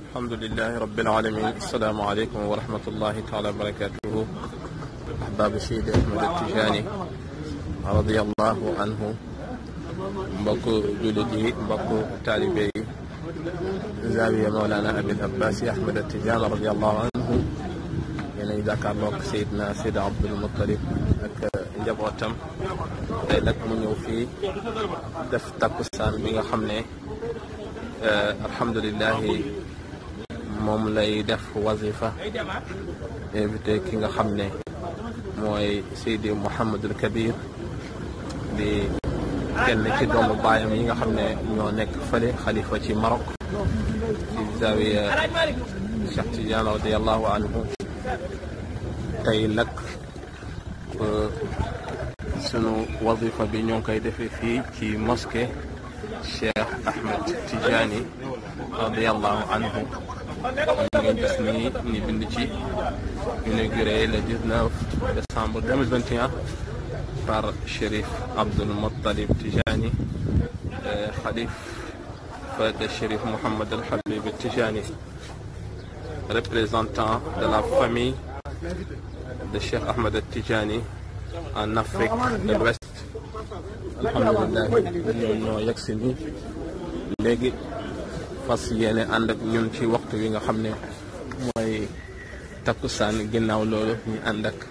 alhamdulilahi rabbil alamin assalaamu aleykum wa rahmatullahi taala wa barakatuhu ahbaabu Seydi Ahmad Tijaani radiallahu anhu mbokk jullit yi mbokk taalibe yi zaawiya mawlana abil abbas ahmad Tijaan radiallahu anhu yéen a ngi jàkkaarloog Seydina Seydi Abdul Muttalib ak njabootam tey nag mu ñëw fii def takkusaan bi nga xam ne alhamdulilahi moom lay def wazifa invité ki nga xam ne mooy Seydi Mouhamadul Kabir di kenn ci doomu baayam yi nga xam ne ñoo nekk fële xalifa ci Maroc ci zawiya Cheikh Tidiane radiallahu anhu tey nag sunu wazifa bi ñoo ngi koy defee fii ci mosquée Cheikh Ahmed Tidiane radiallahu anhu ngeen gis ni ni bind ci inauguré le 19 décembre 2021 par Chérif Abdul Muttalib Tijani khalife de Chérif Mohammed El Habib Tijani représentant de la famille de Cheikh Ahmed Tijani en Afrique de l'Ouest alhamdulilah ñoom ñoo yegg si ni léegi fas yéene ànd ak ñun ci waxtu wi nga xam ne mooy takkusaan ginnaaw loolu ñu ànd ak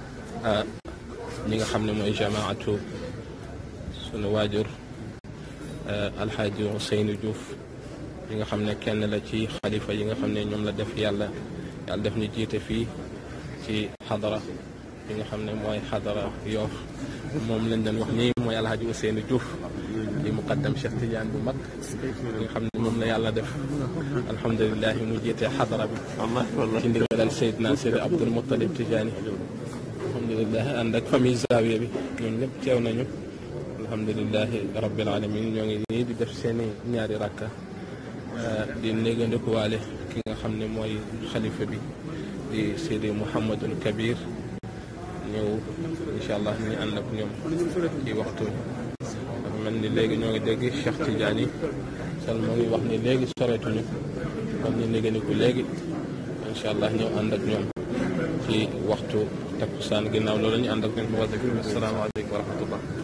ñi nga xam ne mooy jamaatu sunu waajur alxaaji Ousseynou Diouf yi nga xam ne kenn la ci xalifa yi nga xam ne ñoom la def yàlla yàlla def ñu jiite fii ci xadara yi nga xam ne mooy xadara Yoof moom lañ doon wax nii mooy alxaaji Ousseynou Diouf di muqaddam Cheikh Tidiane bu mag nga xam ne moom la yàlla def alhamdulilah mu jiite xadara bi ci ndigalal Seydina Seydi Abdul Muttalib Tidiane alhamdulilah ànd ak famille Zawiya bi ñoom ñëpp teew nañu alhamdulilahi rabbil alamin ñoo ngi nii di def seeni ñaari rakka di néegandikuwaale ki nga xam ne mooy xalifa bi di Seydi Mouhamadul Kabir ñëw incha allah ñu ànd ak ñoom ci waxtu dafa mel ni léegi ñoo ngi dégg Cheikh Tidiane sal moo ngi wax ni léegi soreetuñu kon ñu néegandiku léegi incha allah ñëw ànd ak ñoom ci waxtu takkusaan ginnaaw loolu ñu ànd ak ñoom ci wasifa asalaamaaleykum wa rahmatullah